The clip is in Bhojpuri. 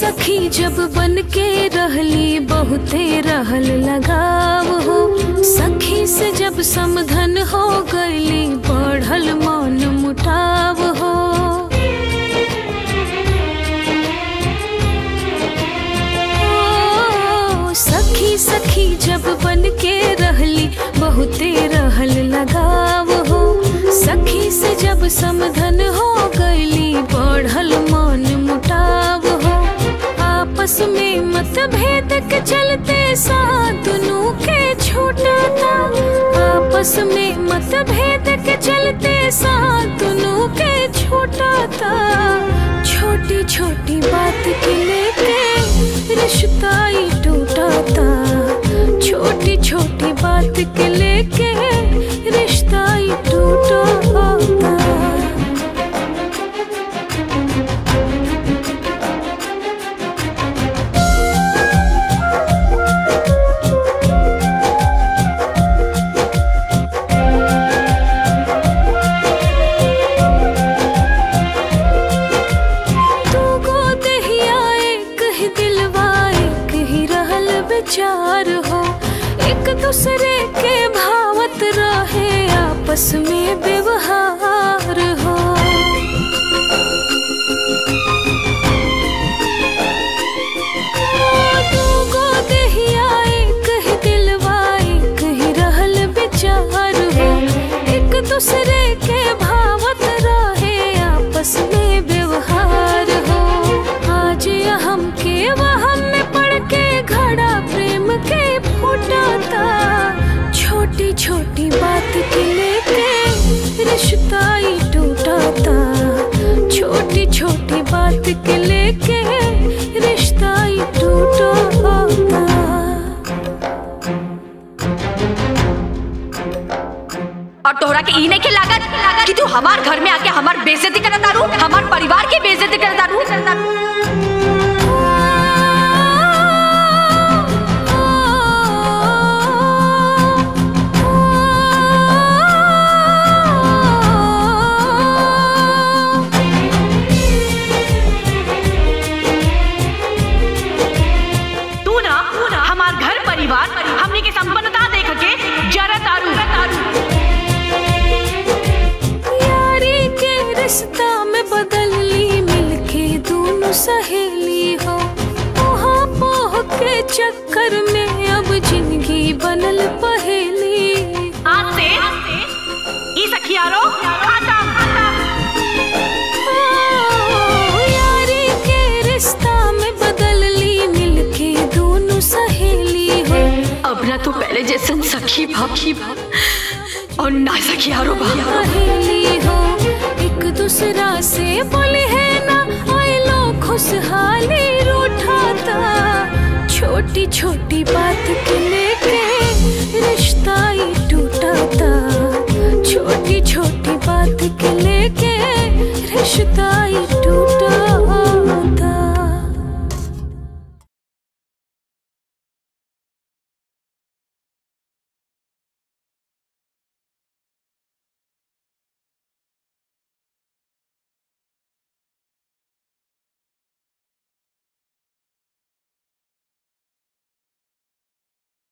सखी जब बन के रहली बहुते रहल लगाव हो सखी से जब समधन हो गईली बढ़ल मन मुटाव हो ओ, सखी सखी जब बन के रहली बहुते रहल लगाव हो सखी से जब समधन हो गईली बढ़ल मन मुटाव हो आपस में मतभेद के चलते साथ दुनू के छूटा था आपस में मतभेद के चलते साथ दुनू के छूटा था छोटी छोटी बात के लेके रिश्ता ही टूटा था छोटी छोटी बात के लेके रिश्ता ही टूटा था तू गो दहिया एक ही दिलवा एक ही रहल विचार हो एक दूसरे के भावत रहे आपस में व्यवहार हो तू गो दहिया एक ही दिलवा एक ही रहल विचार हो एक दूसरे के भावत रहे आपस में व्यवहार हो आज हम के वहम में पड़ के घड़ा प्रेम के फूटा था छोटी छोटी बात के लेके रिश्ता ही टूटा था छोटी छोटी बात के लेके रिश्ता ही टूटा था और तोहरा के ई नहीं के लागत कि तू हमार घर में आके हमार बेइज्जती करत तारू हमार परिवार के बेइज्जती करत तारू तू ना हमार घर परिवार हमने के संपन्नता देख के जरा तारू तारू यारी के रिश्ता में बदल ली मिलके दोनों सहेली हो पोहा पोह के चक्कर में अब जिंदगी बनल पहेली आज से ई सखियारो खाता ओ, यारी के रिश्ता में बदल ली मिलके दोनों सहेली हो अब ना तू पहले जैसन सखी भाखी भा और ना सखियारो भा पहेली हो एक दूसरा से बोले है ना आई लो खुशहाली रूठाता छोटी छोटी बात के लेके रिश्ता ही टूटा था